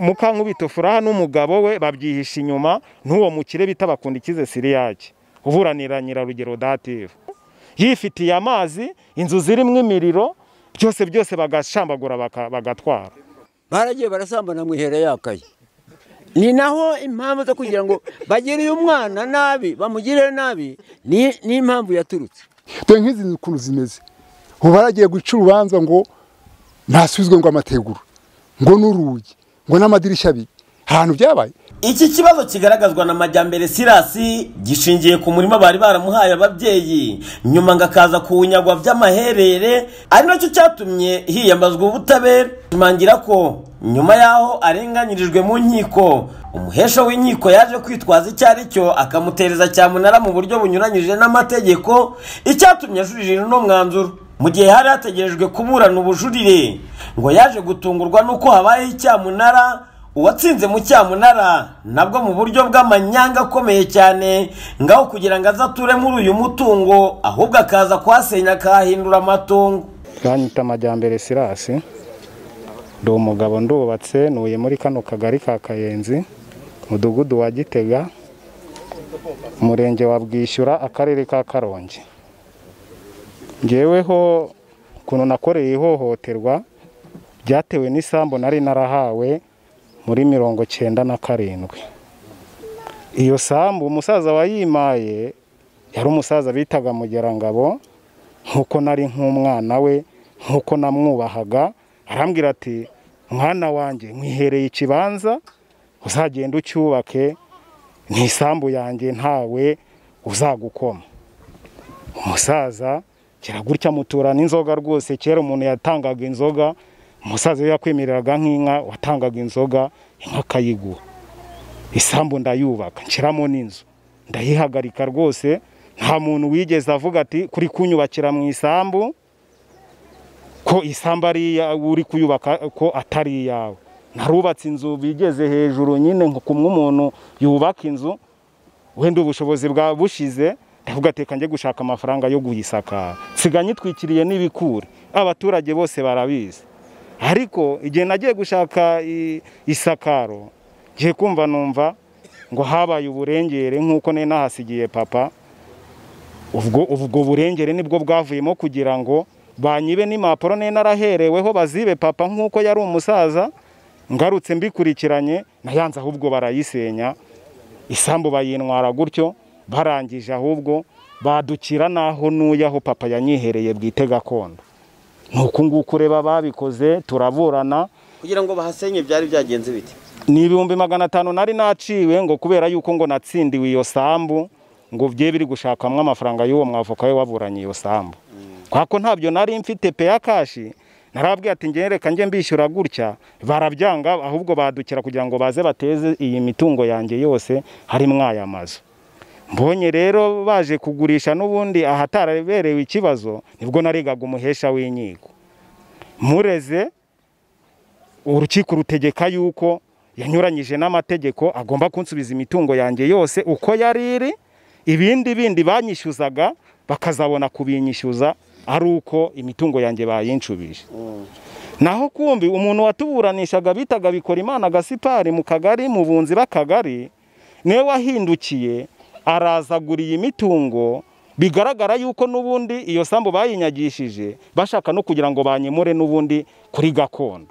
mukankubito furaha n'umugabo we babyihisha inyuma n'uwo mukire bita bakunda ikize siriyage uburanira nyirarugero dative yifitiye amazi inzu zirimo imiriro byose byose bagashambagura bagatwara baragiye barasambana mu ihera yakaye ni naho impamvu zo kugira ngo bagire uyu mwana nabi bamugirire nabi ni impamvu yaturutse dore nk'izi ukuntu zimeze ubu baragiye guca urubanza ngo ntasubizwe ngo amategura ngo n'urugi ngo n'amadirishya abiri ahantu byabaye iki kibazo kigaragazwa na majyambere sirasi gishingiye ku murima bari baramuhaye ababyeyi nyuma ngo akaza kuwunyagwa by'amaherere ari nacyo cyatumye hiyambazwa ubutabera ashimangira ko nyuma y'aho arenganyirijwe mu nkiko umuhesha w'inkiko yaje kwitwaza icyo ari cyo akamutereza cyamunara mu buryo bunyuranyije n'amategeko icyatumye ajurira uno mwanzuro mu gihe hari hategerejwe kuburana ubujurire ngo yaje gutungurwa n'uko habayeho icyamunara uwatsinze mu cyamunara nabwo mu buryo bw'amanyanga akomeye cyane ngaho kugira ngo aze ature muri uyu mutungo ahubwo akaza kuhasenya akahahindura amatungo banyita amajyambere sirasi ndi umugabo ndubatse ntuye muri kano kagari ka kayenzi umudugudu wa gitega umurenge wa bwishyura akarere ka karongi ngeweho ukuntu nakoreye ihohoterwa byatewe n'isambu nari narahawe muri mirongo cyenda na karindwi iyo sambu umusaza wayimaye yari umusaza bitaga mugerangabo nk'uko nari nk'umwana we nk'uko namwubahaga arambwira ati mwana wanjye mwihereye ikibanza uzagenda ucyubake ntisambu yanjye ntawe uzagukoma umusaza kera gutya mutura n'inzoga rwose kera umuntu yatangaga inzoga umusaza we yakwemereraga nk'inka watangaga inzoga inka akayigura isambu ndayubaka nshyiramo n'inzu ndayihagarika rwose nta muntu wigeze avuga ati kuri kunyubakira mu isambu ko isambu ari uri kuyubaka ko atari iyawe narubatse inzu bigeze hejuru nyine nko kumwe umuntu yubaka inzu wenda ubushobozi bwa bushize ndavuga ati njye gushaka amafaranga yo guyisakara nsiga nyitwikiriye n'ibikure abaturage bose barabizi ariko igihe nagiye gushaka isakaro ngiye kumva numva ngo habaye uburengere nk'uko nari nahasigiye papa ubwo burengere nibwo bwavuyemo kugira ngo banyibe n'impapuro nari narahereweho bazibe papa nk'uko yari umusaza ngarutse mbikurikiranye nayanze ahubwo barayisenya isambu bayintwara gutyo barangije ahubwo badukira n'aho nuye aho papa yanyihereye bwite gakondo nuko nguko ureba babikoze turaburana kugira ngo bahasenye byari byagenze biti ni ibihumbi magana atanu nari naciwe ngo kubera yuko ngo natsindiwe iyo sambu ngo bye biri gushakamo amafaranga y'uwo mwavoka we waburanye iyo sambu kuko ntabyo nari mfite peya kashi narabwiye ati ngereka njye mbishyura gutya barabyanga ahubwo badukira kugira ngo baze bateze iyi mitungo yanjye yose harimo aya mazu mbonye rero baje kugurisha n'ubundi ahataraberewe ikibazo nibwo narigaga umuhesha w'inkiko mureze urukiko rutegeka yuko yanyuranyije n'amategeko agomba kunsubiza imitungo yanjye yose uko yari iri ibindi bindi banyishyuzaga bakazabona kubinyishyuza ari uko imitungo yanjye bayincubije naho kumbi umuntu watuburanishaga bitaga bikora imana agasipari mu kagari mu bunzi b'akagari niwe wahindukiye arazaguriye imitungo bigaragara yuko n'ubundi iyo sambu bayinyagishije bashaka no kugira ngo banyemure n'ubundi kuri gakondo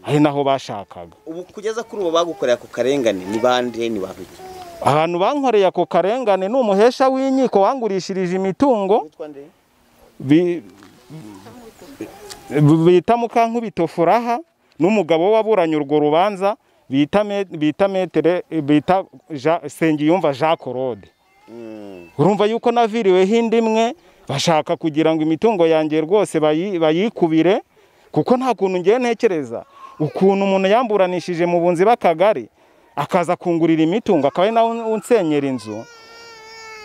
ari naho bashakaga ubu kugeza kuri ubu bagukoreye ako karengane ni bande ni babiri ahantu bankoreye ako karengane ni umuhesha w'inkiko wangurishirije imitungo bita mukankubito furaha n'umugabo waburanye urwo rubanza bita metere bita sengiyumva jean claude urumva yuko naviriweho indi imwe bashaka kugira ngo imitungo yanjye rwose bayikubire kuko nta kuntu ngiye ntekereza ukuntu umuntu yamburanishije mu bunzi b'akagari akaza kungurira imitungo akaba ari nawe unsenyera inzu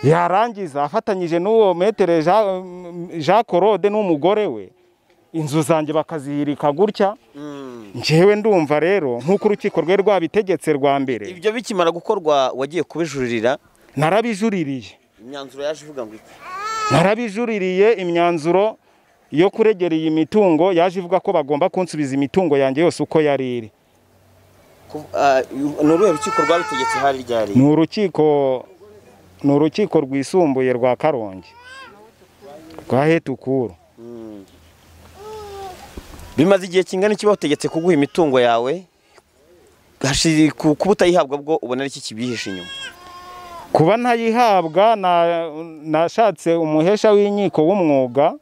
yarangiza afatanyije n'uwo metere jean claude n'umugore we inzu zanjye bakazihirika gutya ngewe ndumva rero nk'uko urukiko rwe rwabitegetse rwa mbere ibyo bikimara gukorwa wagiye kubijurira narabijuririye imyanzuro yaje ivuga ngo iki narabijuririye imyanzuro yo kuregera iyi mitungo yaje ivuga ko bagomba kunsubiza imitungo yanjye yose uko yari iri ku- ah, ni uruhe rukiko rwabitegetse hari ryari ni urukiko ni urukiko rwisumbuye rwa karongi rwa hetukuru bimaze igihe kingana iki bategetse kuguha imitungo yawe Hashi- ku- kuba utayihabwa bwo ubona ari iki kibihishe inyuma kuba ntayihabwa na- nashatse umuhesha w'inkiko w'umwuga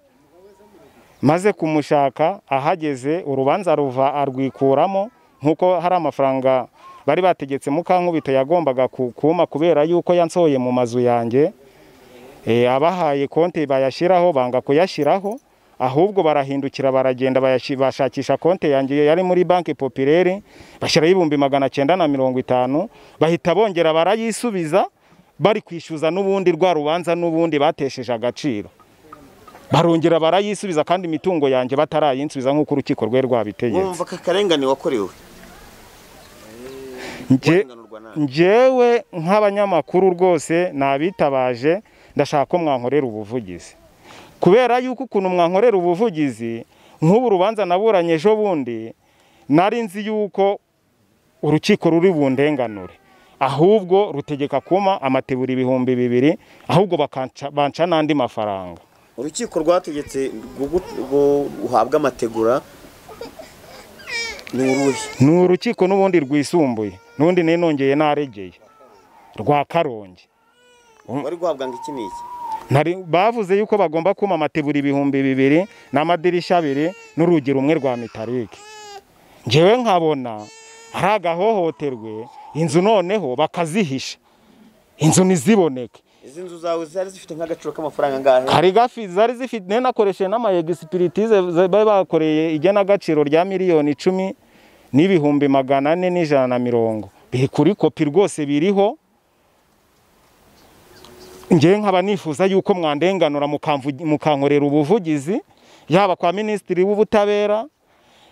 maze kumushaka ahageze urubanza ruva arwikuramo nk'uko hari amafaranga bari bategetse mukankubito yagombaga ku- kuma kubera yuko yansohoye mu mazu yanjye Eh, abahaye konti bayashyiraho banga kuyashyiraho ahubwo barahindukira baragenda bayashi- bashakisha konti yanjye yari muri banki popirere bashyiraho ibihumbi magana cyenda na mirongo itanu bahita bongera barayisubiza bari kwishyuza n'ubundi rwa rubanza n'ubundi batesheje agaciro barongera barayisubiza kandi imitungo yanjye batarayinsubiza nk'uko urukiko rwe rwabitegetse wumva ko akarengane wakorewe Nge- urenganurwa nabi njyewe nk'abanyamakuru rwose nabitabaje ndashaka ko mwankorera ubuvugizi kubera yuko ukuntu mwankorera ubuvugizi nk'ubu rubanza naburanye ejo bundi nari nzi yuko urukiko ruri bundenganure ahubwo rutegeka kuma amatebura ibihumbi bibiri ahubwo bakanca- banca n'andi mafaranga urukiko rwategetse gugu- ngo uhabwe amategura ni uruhe ni urukiko n'ubundi rwisumbuye n'undi ninongeye naregeye rwa karongi wari guhabwa ngo iki n'iki Nari- bavuze yuko bagomba kuma amatebura ibihumbi bibiri n'amadirishya abiri n'urugi rumwe rwa mitarike ngewe nkabona ari agahohoterwe inzu noneho bakazihisha inzu ntiziboneke izi nzu zawe zari zifite nk'agaciro k'amafaranga angahe hari gafi zari zifite nanakoresheje n'amayegisipiritize bari bakoreye igenagaciro rya miliyoni icumi n'ibihumbi magana ane n'ijana na mirongo biri kuri kopi rwose biriho ngewe nkaba nifuza yuko mwandenganura mukamvu- mukankorera ubuvugizi yaba kwa minisitiri w'ubutabera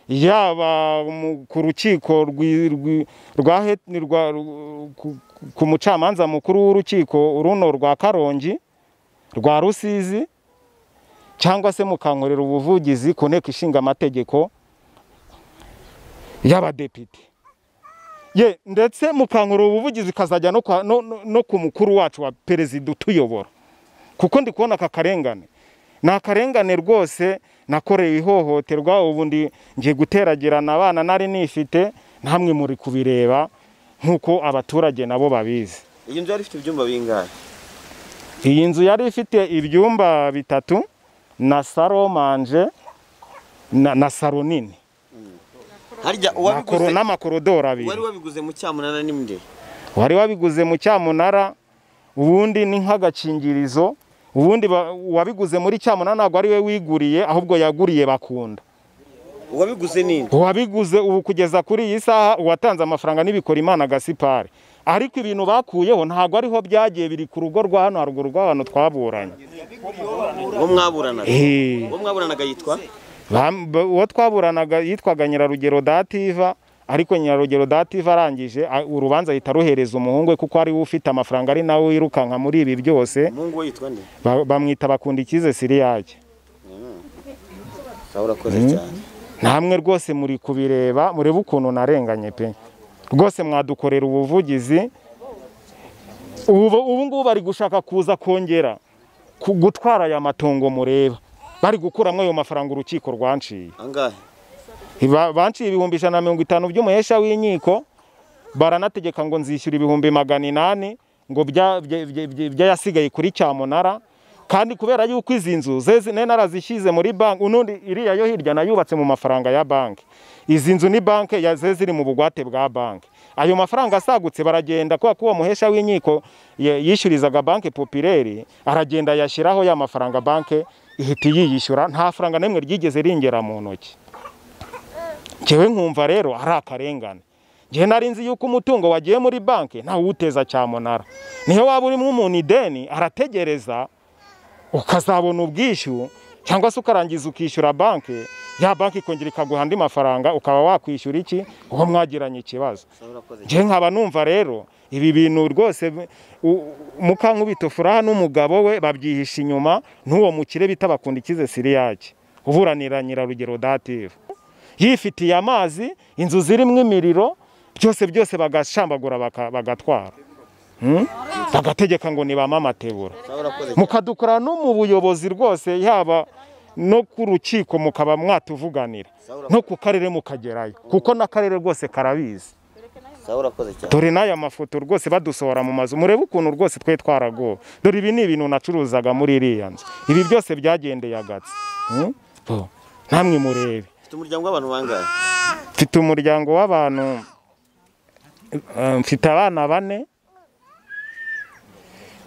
yaba mu- ku rukiko rwi- rwi- rwa het- rwa- rw- ku- ku mucamanza mukuru w'urukiko runo rwa karongi rwa rusizi cyangwa se mukankorera ubuvugizi ku nteko ishinga amategeko y'abadepite ye ndetse mukankorera ubuvugizi ikazajya no, kwa- no, no, no ku mukuru wacu wa perezida utuyobora kuko ndi kubona aka karengane ni akarengane rwose nakorewe ihohoterwa ubu ndi ngiye guteragirana abana nari nifite namwe muri kubireba nk'uko abaturage nabo babizi iyi nzu yari ifite ibyumba bingahe iyi nzu yari ifite ibyumba bitatu na saro manje na, na saro nini na harya koro- uwabiguze n'amakorodoro abiri wari wabiguze mu cyamunana n'imwe wari wabiguze mu cyamunara ubundi ni nk'agakingirizo ubundi ba- uwabiguze muri cyamunara ntabwo ari we wiguriye ahubwo yaguriye bakunda uwabiguze nini uwabiguze ubu kugeza kuri iyi saha uwatanze amafaranga n'ibikora imana gasipari ariko ibintu bakuyeho ntabwo ariho byagiye biri ku rugo rwa hano haruguru rw'abantu twaburanye uwo mwaburanaga Eh. uwo mwaburanaga yitwa Bam- ba- uwo twaburanaga yitwaga nyirarugero dativa ariko nyirarugero dativa arangije a- urubanza ahita aruhereza umuhungu we kuko ari we ufite amafaranga ari nawe wirukanka muri ibi byose umuhungu we yitwa nde Ba- bamwita bakunda ikize siriyake sawa urakoze cyane namwe rwose muri kubireba murebe ukuntu narenganye pe rwose mwadukorera ubuvugizi ubu ubu ngubu bari gushaka kuza kongera ku- gutwara aya matongo mureba bari gukuramo ayo mafaranga urukiko rwanciye angahe Ba- banciye ibihumbi ijana na mirongo itanu by'umuhesha w'inkiko baranategeka ngo nzishyura ibihumbi magana inani ngo bya- bya- bya- bya- by'ayasigaye kuri cyamunara kandi kubera yuko izi nzu zeze ne narazishyize muri banki unundi iriya yo hirya nayubatse mu mafaranga ya banki izi nzu ni banki ya ze ziri mu bugwate bwa banki ayo mafaranga asagutse baragenda kubera ko uwo muhesha w'inkiko ye- yishyurizaga banki popireri aragenda yashyiraho ya mafaranga banki ihita iyiyishyura nta faranga n'imwe ryigeze ringera mu ntoki ngewe nkumva rero ari akarengane ngewe nari nzi yuko umutungo wagiye muri banki ntawe uwuteza cyamunara niyo waba urimo umuntu ideni arategereza ukazabona ubwishyu cyangwa se ukarangiza ukishyura banki ya banki ikongera ikaguha andi mafaranga ukaba wakwishyura iki uwo mwagiranye ikibazo sawa urakoze cyane ngewe nkaba numva rero ibi bintu rwose u- mukankubito furaha n'umugabo we babyihisha inyuma n'uwo mukire bita bakunda ikize siriyake uburanira nyirarugero dative yifitiye amazi inzu zirimo imiriro byose byose bagashambagura baka- bagatwara Hmm? bagategeka ngo ni ba mamatebura mukadukora no mu buyobozi rwose yaba no ku rukiko mukaba mwatuvuganira no ku karere mukagerayo kuko n'akarere rwose karabizi sawa urakoze cyane dore n'aya mafoto rwose badusohora mu mazu murebe ukuntu rwose twe twaragowe dore ibi ni ibintu nacuruzaga muri iriya nzu ibi byose byagendeye agatsi Hmm? Bo, namwe murebe mfite umuryango w'abantu bangahe mfite umuryango w'abantu eh, mfite abana bane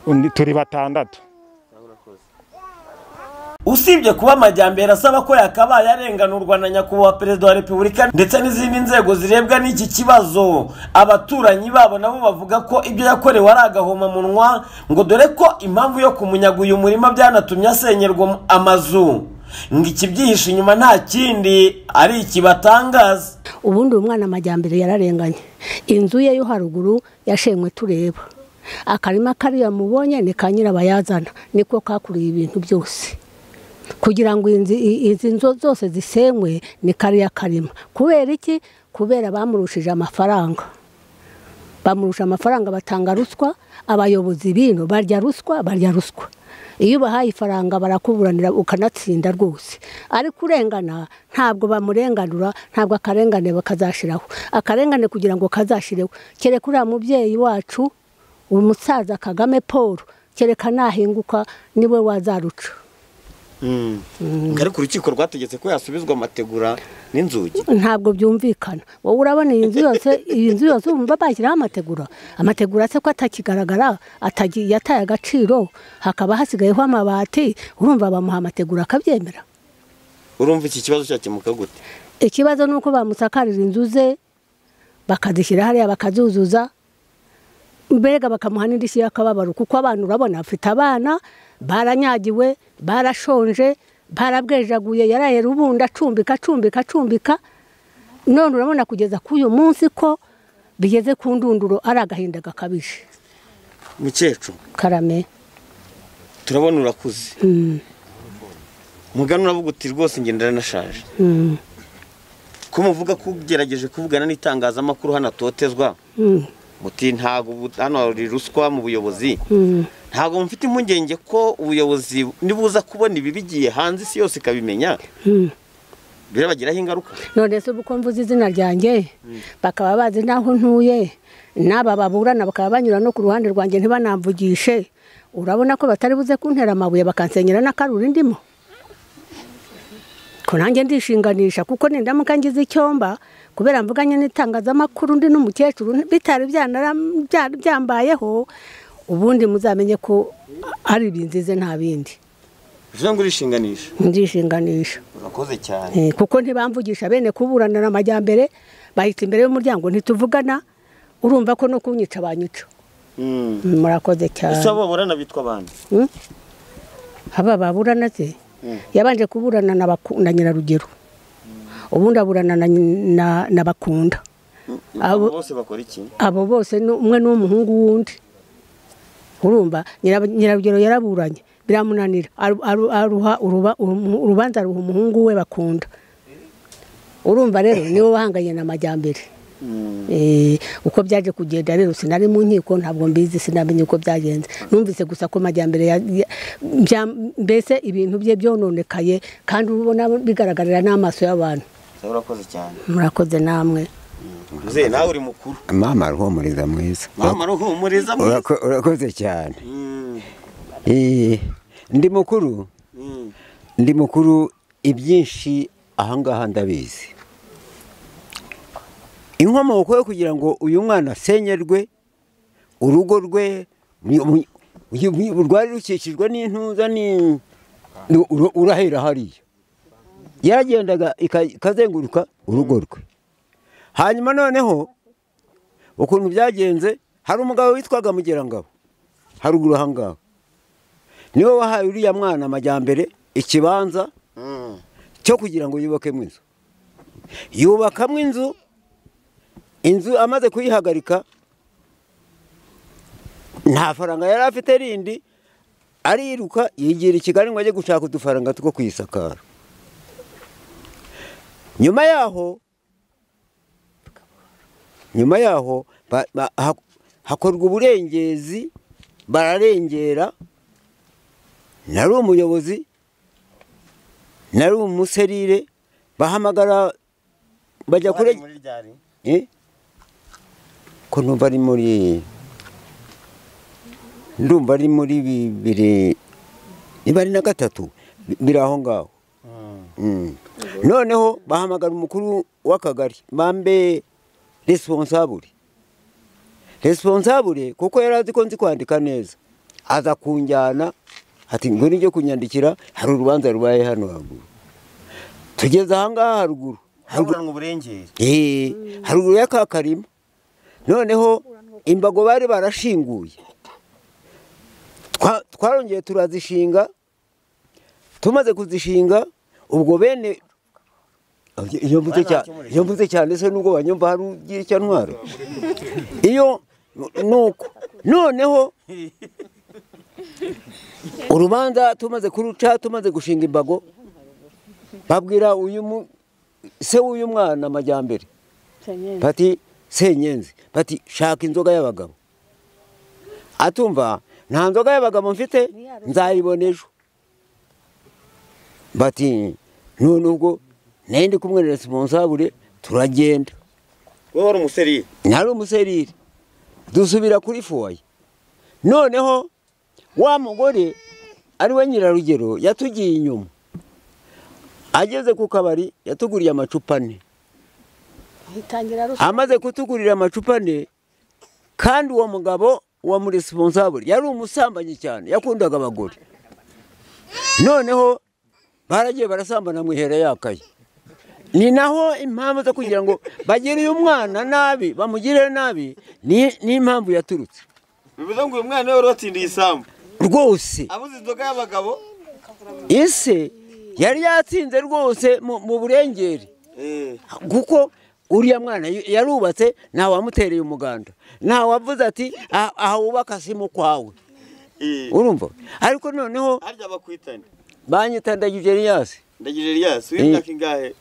undi- turi batandatu usibye kuba amajyambere asaba ko yakabaye arenganurwa na nyakubahwa perezida wa repubulika ndetse n'izindi nzego zirebwa n'iki kibazo abaturanyi babo nabo bavuga ko ibyo yakorewe ari agahomamunwa ngo dore ko impamvu yo kumunyaga uyu murima byanatumye asenyerwa amazu ngo ikibyihishe inyuma nta kindi ari ikibatangaza ubundi uwo mwana amajyambere yararenganye inzu ye yo haruguru yashenywe tureba akarima kariya mubonye ni ka nyirabayazana niko kakuriye ibintu byose kugira ngo inzi- i- izi nzu zose zisenywe ni kariya karima kubera iki kubera bamurushije amafaranga bamurusha amafaranga batanga ruswa abayobozi bino barya ruswa barya ruswa iyo ubahaye ifaranga barakuburanira ukanatsinda rwose ariko urengana ntabwo bamurenganura ntabwo akarengane bakazashiraho akarengane kugira ngo kazashireho kereka uriya mubyeyi wacu umusaza kagame paul kereka nahinguka niwe wazaruca ariko urukiko rwategetse ko yasubizwa amategura n'inzugi ntabwo byumvikana wowe urabona iyi nzu yose iyi nzu yose wumva bashyiraho amategura amategura se ko atakigaragara atagi- yataye agaciro hakaba hasigayeho amabati urumva bamuha amategura akabyemera urumva iki kibazo cyakemuka gute ikibazo ni uko bamusakarira inzu ze bakazishyira hariya bakazuzuza mbega bakamuha n'indishyi y'akababaro kuko abantu urabona bafite abana baranyagiwe barashonje barabwejaguye yaraye rubunda acumbika acumbika acumbika none urabona kugeza k'uyu munsi ko bigeze ku ndunduro ari agahinda gakabije mukecuru karame turabona urakuze Mm, mugana uravuga uti rwose ngendera nashaje mm, ko muvuga ko ugerageje kuvugana n'itangazamakuru hano atotezwa mm, muti ntabwo ubu- hano hari ruswa mu buyobozi mm. ntabwo mufite impungenge ko ubuyobozi nibuza kubona ibi bigiye hanze isi yose ikabimenya Mm. birabagiraho ingaruka none se ubu ko mvuze izina ryanjye bakaba bazi n'aho ntuye n'aba baburana bakaba banyura no ku ruhande rwanjye ntibanamvugishe urabona ko batari buze kuntera amabuye bakansenyera n'akaruri ndimo ko nanjye ndishinganisha kuko nindamuka ngize icyomba kubera mvuganye n'itangazamakuru ndi n'umukecuru bitari byanara- bya- byambayeho ubundi muzamenye ko ari ibinzize nta bindi bivuze ngo urishinganisha ndishinganisha urakoze cyane Eh, kuko ntibamvugisha bene kuburana amajyambere bahita imbere y'umuryango ntituvugana urumva ko no kunyica banyica Mm. Mm, murakoze cyane ese abo baburana bitwa abandi Mm? aba baburana se yabanje kuburana na Baku- na nyirarugero ubundi aburana na nyi- na- na bakunda abo Abo- bose bakora iki abo bose ni umwe n'umuhungu wundi urumva Nyirab- nyirarugero yaraburanye biramunanira aru- aru- aruha uruba- umu- urubanza aruha umuhungu we bakunda urumva rero niwe wahanganye na majyambere Eh, uko byaje kugenda rero sinari mu nkiko ntabwo mbizi sinamenye uko byagenze numvise gusa ko majyambere ya- ya- bya- mbese ibintu bye byononekaye kandi uba ubona bigaragarira n'amaso y'abantu ese urakoze cyane murakoze namwe uze nawe uri mukuru mama aruhumuriza mwiza mama ruhumuriza mu- Urako- urakoze cyane Mm. Eh, ndi mukuru Mm. ndi mukuru ibyinshi ahangaha ndabizi inkomoko yo kugira ngo uyu mwana asenyerwe urugo rwe ni- mu- uyu- uyu- rwari rukikijwe n'intuza ni- ni- ura- urahera hariya yaragendaga ika- ikazenguruka urugo rwe hanyuma noneho ukuntu byagenze hari umugabo witwaga mugerangabo haruguru ahangaha niwe wahaye uriya mwana amajyambere ikibanza Mm. cyo kugira ngo yubakemo inzu yubakamo inzu inzu amaze kuyihagarika nta faranga yari afite rindi ariruka yigira i kigali ngo ajye gushaka udufaranga two kuyisakara nyuma yaho nyuma yaho ba- ba- ha- hakorwa uburengezi bararengera nari umuyobozi nari umuserire bahamagara bajya kure muri ryari Eh? ko numva ari muri ndumva ari muri bibiri niba ari na gatatu bi- biri aho ngaho Mm. noneho bahamagara umukuru w'akagari bambe responsable responsable kuko yari azi ko nzi kwandika neza aza kunjyana ati ngo nijye kunyandikira hari urubanza rubaye hano haruguru tugeze ahangaha haruguru Haruguru- haburanwa uburengere Eh, haruguru ya ka karima noneho imbago bari barashinguye Twa- twarongeye turazishinga tumaze kuzishinga ubwo bene iyo mvuze cya- iyo mvuze cyane se nubwo banyumva hari ugira icyo ntwara iyo nuko noneho urubanza tumaze kuruca tumaze gushinga imbago babwira uyu mu- se w'uyu mwana amajyambere bati senyenzi bati shaka inzoga y'abagabo atumva nta nzoga y'abagabo mfite nzayibona ejo bati none ubwo nayo ndi kumwe na responsable turagenda wowe wari umuseriye nari umuserire dusubira kuri foye noneho wa mugore ari we nyirarugero yatugiye inyuma ageze ku kabari yatuguriye amacupa ane itangira ruswa amaze kutugurira amacupa ane kandi uwo mugabo wa muri responsable yari umusambanyi cyane yakundaga abagore noneho baragiye barasambana mu ihera yakaye ni naho impamvu zo kugira ngo bagire uyu mwana nabi bamugirire nabi ni n'impamvu yaturutse bivuze ngo uyu mwana we wari watsindiye isambu rwose abuze inzoga y'abagabo ese yari yatsinze rwose mu mu burengeri kuko uriya mwana y- yarubatse nta wamutereye umuganda nta wavuze ati "Ah, aha wubaka si mu kwawe urumva ariko noneho harya bakwitane banyita ndagije riyasi ndagira eliyasi w'imyaka ingahe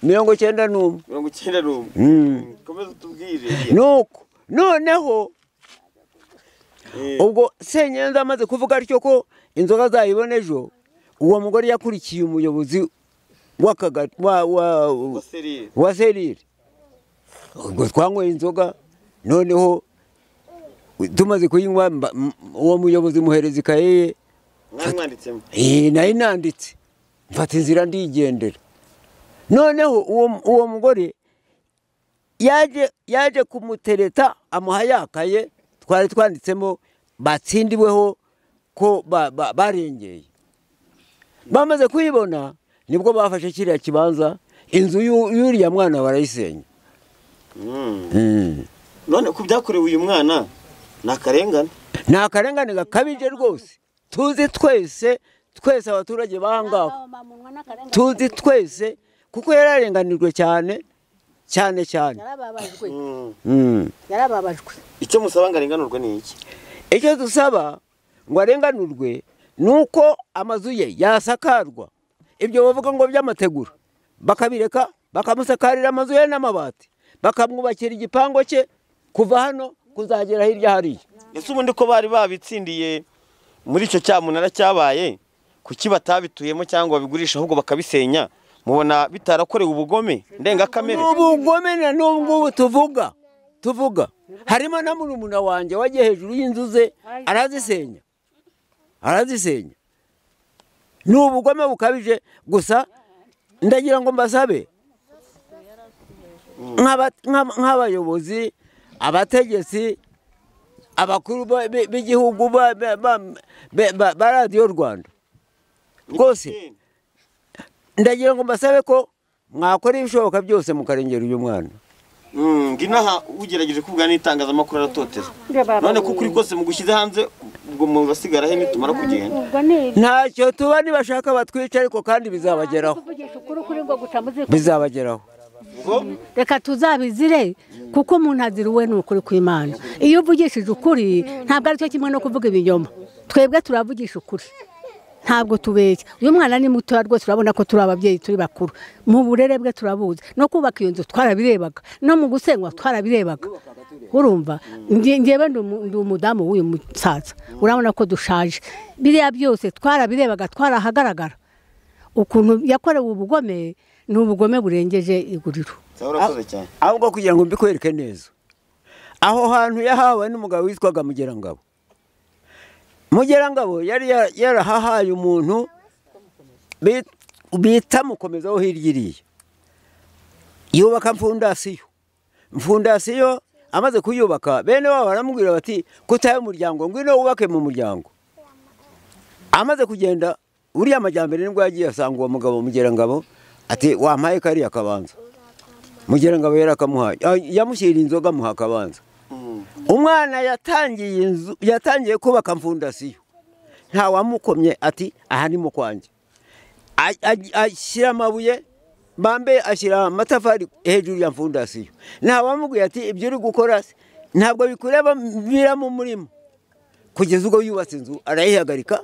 mirongo cyenda n'umwe mirongo icyenda n'umwe Mm. komeza utubwire nuko noneho ubwo senyenzi amaze kuvuga atyo ko inzoga azayibona ejo uwo mugore yakurikiye umuyobozi w'akagari wa- wa- serire wa serire ubwo twanyweye inzoga noneho tumaze kuyinywa mba- m- uwo muyobozi muhereza ikaye ye mwamwanditsemo Eh, nari nanditse mfata inzira ndigendera noneho uwo uwo mugore yaje yaje kumutereta amuha yakaye twari twanditsemo batsindiweho ko ba- ba- barengeye bamaze kuyibona nibwo bafashe kiriya kibanza inzu y'u- y'uriya mwana barayisenya Mm. none ku byakorewe uyu mwana ni akarengane ni akarengane gakabije rwose tuzi twese twese abaturage bahangaho tuzi twese kuko yararenganirwe cyane cyane cyane yarababajwe Mm. yarababajwe icyo musaba ngo arenganurwe ni iki icyo dusaba ngo arenganurwe ni uko amazu ye yasakarwa ibyo bavuga ngo by'amategura bakabireka bakamusakarira amazu ye n'amabati bakamwubakira igipangu cye kuva hano kuzagera hirya hariya ese ubundi ko bari babitsindiye muri icyo cyamunara cyabaye kuki batabituyemo cyangwa babigurisha ahubwo bakabisenya mubona bitarakorewe ubugome ndengakamere ubugome na n'ubungubu tuvuga tuvuga harimo na murumuna wanjye wagiye hejuru y'inzu ze arazisenya arazisenya ni ubugome bukabije gusa ndagira ngo mbasabe nk'aba- nk'aba- nk'abayobozi abategetsi abakuru ba- bi- b'igihugu ba- ba- ba- ba ba radiyo rwanda rwose ndagira ngo mbasabe ko mwakora ibishoboka byose mukarengera uyu mwana Mm, nginaha ugerageje kuvuga n'itangazamakuru aratoteza none ko ukuri kose mugushyize hanze ubwo murasigara he nitumara kugenda ntacyo tuba nibashaka batwica ariko kandi bizabageraho kuvugisha ukuri kuri ngo guca muzi bizabageraho reka tuzabizire kuko umuntu azira uwe ni ukuri kw'imana iyo uvugishije ukuri ntabwo ari cyo kimwe no kuvuga ibinyoma twebwe turavugisha ukuri ntabwo tubeshya uyu mwana ni mutoya rwose urabona ko turi ababyeyi turi bakuru mu burere bwe turabuzi no kubaka iyo nzu twarabirebaga no mu gusenywa twarabirebaga urumva nge- ngewe ndi umu- ndi umudamu w'uyu musaza urabona ko dushaje biriya byose twarabirebaga twarahagaragara ukuntu yakorewe ubugome ni ubugome burengeje iguriro urakoze cyane ahubwo kugira ngo mbikwereke neza aho hantu yahawe n'umugabo witwaga mugerangabo mugerangabo yari ya- yarahahaye umuntu bit- bita mukomezaho hirya iriya yubaka mfundasiyo mfundasiyo amaze kuyubaka bene wabo baramubwira bati kutaye umuryango ngwino wubake mu muryango amaze kugenda uriya majyambere nibwo yagiye asanga uwo mugabo mugerangabo ati wampaye kariya kabanza mugerangabo yari akamuhaye Ah, yamushyira inzoga amuha akabanza umwana yatangiye inzu yatangiye kubaka mfundasiyo nta wamukomye ati aha ni mu kwanjye A- a- ashyira amabuye bambe ashyira amatafari hejuru ya mfundasiyo nta wamubwiye ati ibyo uri gukora se, ntabwo bikureba bira mu murima kugeza ubwo yubatse inzu arayihagarika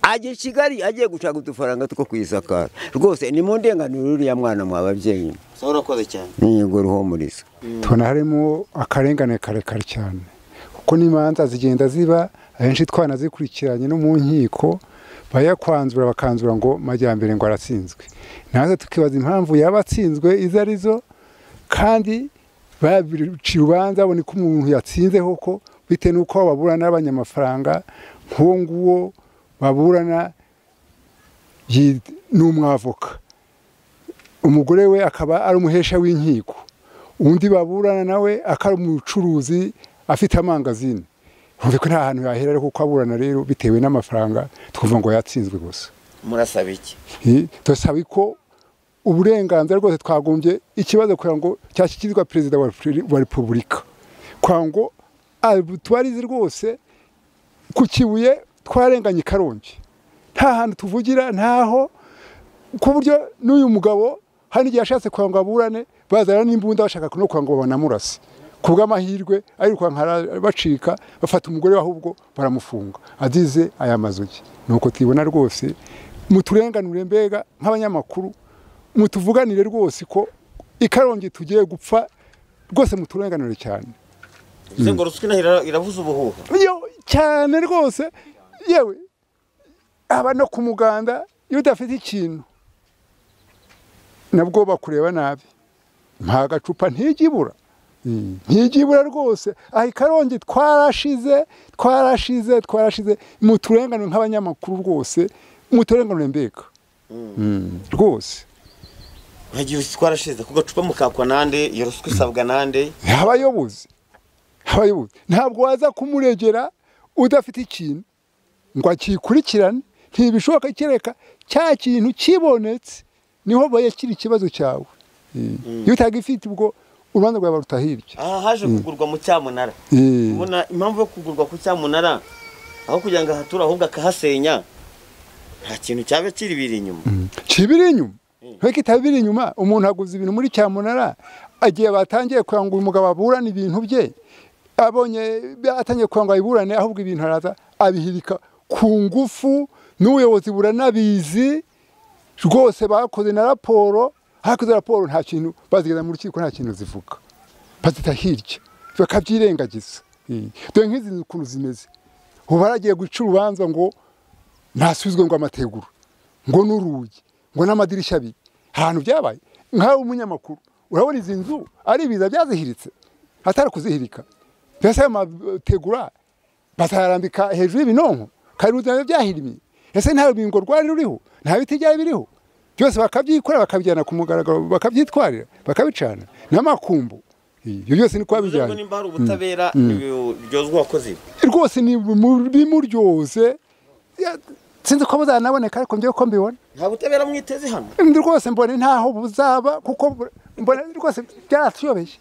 ajya i kigali agiye gushaka udufaranga two kwisakara rwose ni mu ndenganiro y'uriya mwana mwa babyeyi urakoze cyane niyigo ruhumuriza tubona harimo akarengane karekare cyane kuko n'imanza zigenda ziba ahenshi twanazikurikiranye no mu nkiko bayakwanzura bakanzura ngo majyambere ngo aratsinzwe natwe tukibaza impamvu yaba atsinzwe izo ari zo kandi baciye urubanza babona ko umuntu yatsinze koko bitewe n'uko baburana n'abanyamafaranga nk'uwo nguwo baburana yi- ni umwavoka umugore we akaba ari umuhesha w'inkiko undi baburana nawe akaba ari umucuruzi afite amangazini nkumve ko nta hantu yahera ariko kuko aburana rero bitewe n'amafaranga twumva ngo yatsinzwe gusa murasaba iki Eh, turasaba ko uburenganzira rwose twagombye ikibazo kugira ngo cyashyikirizwa perezida wa repubuli- wa repubulika kugira ngo tubarize rwose ku kibuye twarenganye i karongi nta hantu tuvugira ntaho ku buryo n'uyu mugabo hari igihe yashatse kugira ngo aburane bazana n'imbunda bashaka no kugira ngo banamurase ku bw'amahirwe ariko bacika bafata umugore we ahubwo baramufunga agize aya mazu ye nuko tubibona rwose muturenganure mbega nk'abanyamakuru mutuvuganire rwose ko ikarongi tugiye gupfa rwose muturenganure cyane bivuze ngo ruswa inahira iravuza ubuhuha yo cyane rwose yewe aba no ku muganda iyo udafite ikintu nabwo bakureba nabi nta gacupa ntijya ibura Mm, ntijya ibura rwose aha ikarongi twarashize twarashize twarashize muturenganure nk'abanyamakuru rwose muturenganure mbega Mm, rwose nkagiye twarashize ku gacupa mukakwa nande iyo ruswa isabwa nande abayobozi abayobozi ntabwo waza kumuregera udafite ikintu ngo akikurikirane ntibishoboka kereka cya kintu kibonetse niho bayakira ikibazo cyawe iyo utagifite ubwo urubanza rwawe barutahirya aha haje kugurwa mu cyamunara Eh. ubona impamvu yo kugurwa ku cyamunara aho kugira ngo ahature ahubwo akahasenya nta kintu cyaba kiri biri inyuma kibiri inyuma nk'uko itabiri inyuma umuntu aguze ibintu muri cyamunara agiye batangiye kugira ngo uyu mugabo aburane ibintu bye abonye atangiye kugira ngo abiburane ahubwo ibintu araza abihirika ku ngufu n'ubuyobozi buranabizi rwose bakoze na raporo hakoze raporo nta kintu bazigeza mu rukiko nta kintu zivuga bazita hirya bakabyirengagiza Eh, dore nk'izi nzu ukuntu zimeze ubu baragiye guca urubanza ngo ntasubizwe ngo amategura ngo n'urugi ngo n'amadirishya abiri ahantu byabaye nkawe umunyamakuru urabona izi nzu ari ibiza byazihiritse atari kuzihirika mbese ayo mategura bazayarambika hejuru y'ibinonko kandi uzi nabyo byahirimye ese nta rubingo rwari ruriho nta biti byari biriho byose bakabyikorera bakabijyana ku mugaragaro bakabyitwarira bakabicana n'amakumbu ibyo byose ni bivuze ngo kubabijyana nimba hari ubutabera ibi- byozwa abakozi be rwose ni mu- bimuryoze ya- sinzi ko buzanaboneka ariko njyewe ko mbibona nta butabera mwiteze hano ndi rwose mbona ntaho buzaba kuko bu- mbona rwose byaratuyobeye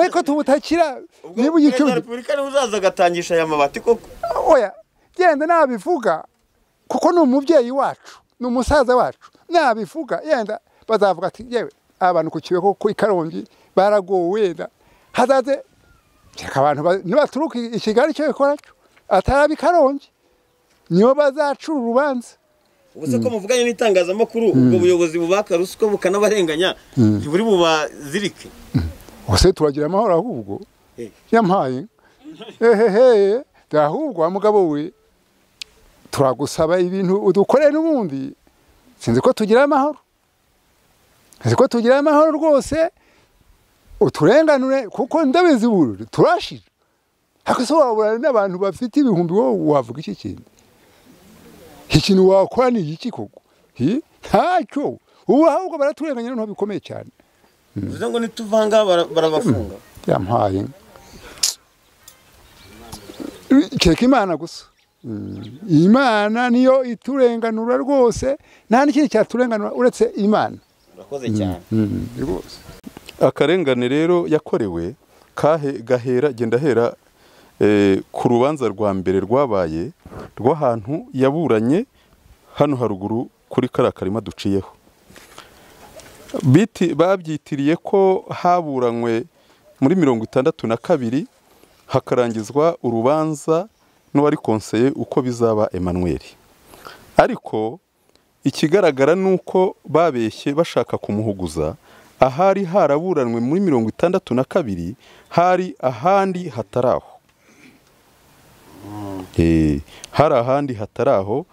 ariko tubutakira niba perezida wa ugicuruza repubulika niwe uzaza agatangisha aya mabati koko oya yenda nabivuga kuko ni umubyeyi wacu ni umusaza wacu nabivuga yenda bazavuga ati yewe aba bantu ku kibeho ku ikarongi baragowe wenda hazaze reka abantu ba- nibaturuka i Kigali cyo bikora atari ab'i karongi nibo bazacura urubanza ubu se ko muvuganye n'itangazamakuru ubwo buyobozi bubaka ruswa bukanabarenganya ntiburi bubazirike ubuse turagira amahoro ahubwo Eh. yampaye ehehe ahubwo wa mugabo we turagusaba ibintu udukorere n'ubundi sinzi ko tugira amahoro sinzi ko tugira amahoro rwose uturenganure kuko ndabizi ubu turashira ariko se waburana n'abantu bafite ibihumbi wowe wavuga iki kintu ikintu wakora ni iki koko Hi? ntacyo ubu ahubwo baraturenganya noneho bikomeye cyane bivuze ngo nituvanga bara- barabafunga yampaye keka imana gusa Mm. imana niyo iturenganura rwose nta n'ikindi cyaturenganura uretse imana urakoze cyane Mm, rwose akarengane rero yakorewe kahe gahera genda hera eh, ku rubanza rwa mbere rwabaye rw'ahantu yaburanye hano haruguru kuri kariya karima duciyeho Biti- babyitiriye ko haburanywe muri mirongo itandatu na kabiri hakarangizwa urubanza n'uwari konseye uko bizaba Emmanuel ariko ikigaragara ni uko babeshye bashaka kumuhuguza ahari haraburanwe muri mirongo itandatu na kabiri hari ahandi hatari aho Eh, hari ahandi hatari aho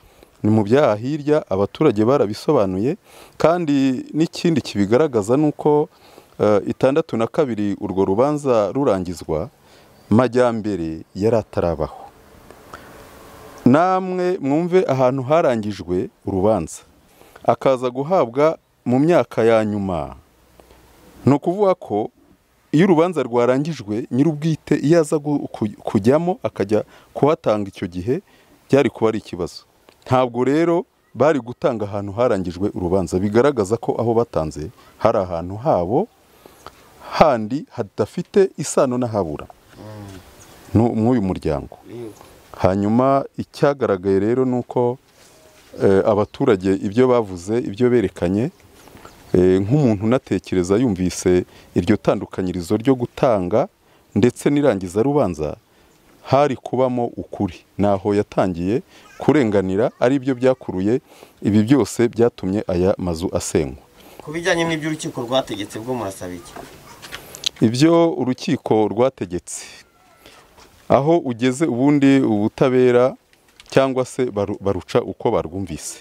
ni mu byaha hirya abaturage barabisobanuye kandi n'ikindi kibigaragaza ni uko eh, itandatu na kabiri urwo rubanza rurangizwa majyambere yari atarabaho namwe mwumve ahantu harangijwe urubanza akaza guhabwa mu myaka ya nyuma ni ukuvuga ko iyo urubanza rwarangijwe nyir'ubwite iyo aza gu- ku- kujyamo akajya kuhatanga icyo gihe byari kuba ari ikibazo ntabwo rero bari gutanga ahantu harangijwe urubanza bigaragaza ko aho batanze hari ahantu habo handi hadafite isano n'ahabura n'u- mw'uyu muryango hanyuma icyagaragaye rero ni uko eh, abaturage ibyo bavuze ibyo berekanye eh, nk'umuntu unatekereza yumvise iryo tandukanyirizo ryo gutanga ndetse n'irangiza rubanza hari kubamo ukuri naho yatangiye kurenganira ari byo byakuruye ibi byose byatumye aya mazu asenywa ku bijyanye n'ibyo urukiko rwategetse bwo murasaba iki ibyo urukiko rwategetse aho ugeze ubundi ubutabera cyangwa se baru- baruca uko barwumvise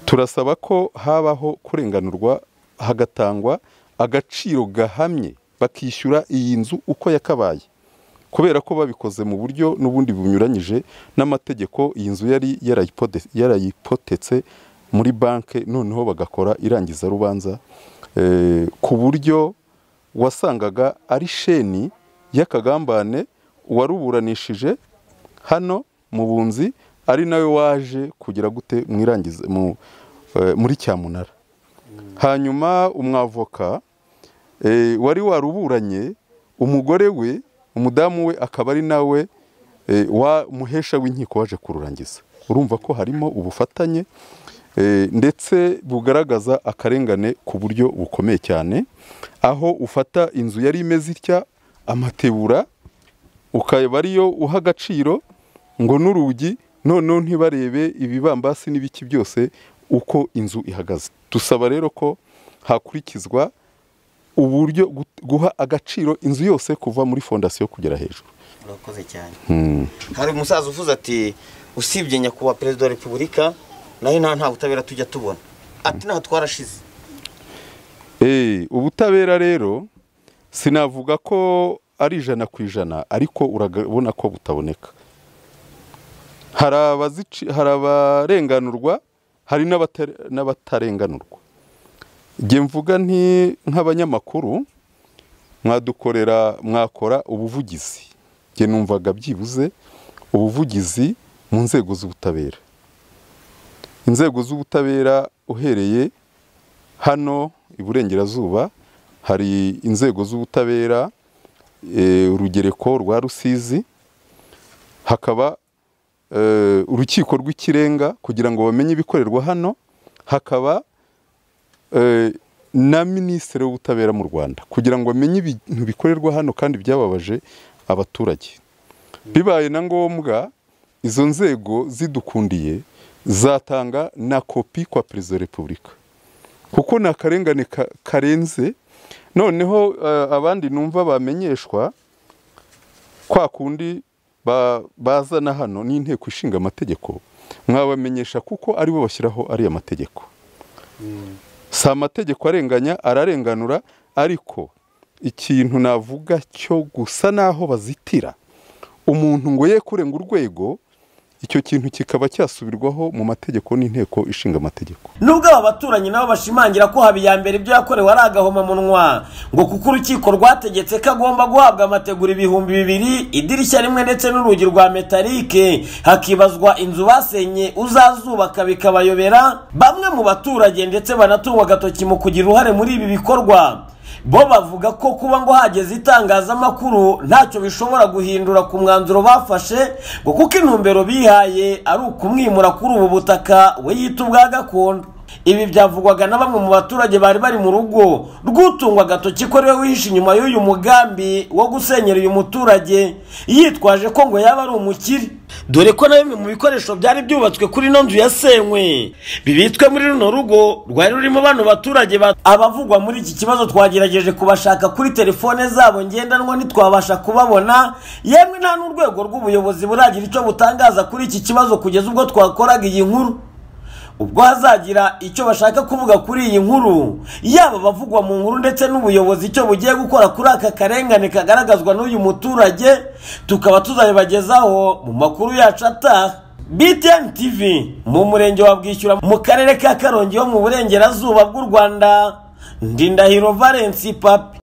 turasaba ko habaho kurenganurwa hagatangwa agaciro gahamye bakishyura iyi nzu uko yakabaye kubera ko babikoze mu buryo n'ubundi bunyuranyije n'amategeko iyi nzu yari yarayipote- yarayipotetse muri banki noneho bagakora irangizarubanza eh, ku buryo wasangaga ari sheni y'akagambane uwaruburanishije hano mu bunzi ari nawe waje kugira gute mu irangiza- mu, eh, muri cyamunara hanyuma umwavoka eh, wari waruburanye umugore we umudamu we akaba ari nawe eh, wa muhesha w'inkiko waje kururangiza urumva ko harimo ubufatanye eh, ndetse bugaragaza akarengane ku buryo bukomeye cyane aho ufata inzu yari imeze itya amatebura ukaba ariyo uha agaciro ngo n'urugi noneho ntibarebe ibibambasi n'ibiki byose uko inzu ihagaze dusaba rero ko hakurikizwa uburyo gu- guha agaciro inzu yose kuva muri fondasiyo kugera hejuru urakoze cyane Hmm. hari umusaza uvuze ati usibye nyakubahwa perezida wa repubulika nayo nta nta butabera tujya tubona ati ntaho twarashize Eh, ubutabera rero sinavuga ko ari ijana ku ijana ariko urabona ko butaboneka hari abazici- hari abarenganurwa hari n'abatare- n'abatarenganurwa njye mvuga nti nk'abanyamakuru mwadukorera mwakora ubuvugizi njye numvaga byibuze ubuvugizi mu nzego z'ubutabera inzego z'ubutabera uhereye hano iburengerazuba hari inzego z'ubutabera eh, urugereko rwa rusizi hakaba eh, urukiko rw'ikirenga kugira ngo bamenye ibikorerwa hano hakaba eh, na minisitiri w'ubutabera mu rwanda kugira ngo bamenye ibintu bikorerwa hano kandi byababaje abaturage bibaye na ngombwa izo nzego zidukundiye zatanga na kopi kwa perezida wa repubulika kuko ni akarengane ka- karenze noneho eh, abandi numva bamenyeshwa kwa kundi ba- bazana hano n'inteko ishinga amategeko mwabamenyesha kuko aribo bashyiraho ariya mategeko si amategeko arenganya ararenganura ariko ikintu navuga cyo gusa naho bazitira umuntu ngo ye kurenga urwego icyo kintu kikaba cyasubirwaho mu mategeko n'inteko ishinga amategeko nubwo aba baturanyi nabo bashimangira ko habiyambere ibyo yakorewe ari agahomamunwa ngo kuko urukiko rwategetse ko agomba guhabwa amategura ibihumbi bibiri idirishya rimwe ndetse n'urugi rwa metalike hakibazwa inzu basenye uzazubaka bikabayobera bamwe mu baturage ndetse banatunga agatoki mu kugira uruhare muri ibi bikorwa bo bavuga ko kuba ngo hageze itangazamakuru ntacyo bishobora guhindura ku mwanzuro bafashe ngo kuko intumbero bihaye ari ukumwimura kuri ubu butaka we yita ubwa gakondo ibi byavugwaga na bamwe mu baturage bari bari mu rugo rw'utungwa agatoki ko ariwe wihishe inyuma y'uyu mugambi wo gusenyera uyu muturage yitwaje ko ngo yaba ari umukire dore ko na bimwe mu bikoresho byari byubatswe kuri ino nzu yasenywe bibitswe muri runo rugo rwari rurimo bano baturage ba- abavugwa muri iki kibazo twagerageje kubashaka kuri telefone zabo ngendanwa ntitwabasha kubabona yemwe nta n'urwego rw'ubuyobozi buragira icyo butangaza kuri iki kibazo kugeza ubwo twakoraga iyi nkuru ubwo hazagira icyo bashaka kuvuga kuri iyi nkuru yaba abavugwa mu nkuru ndetse n'ubuyobozi icyo bugiye gukora kuri aka karengane kagaragazwa n'uyu muturage tukaba tuzabibagezaho mu makuru yacu ataha btn tv mu murenge wa bwishyura mu karere ka karongi ho mu burengerazuba bw'u rwanda ndindahiro valence papi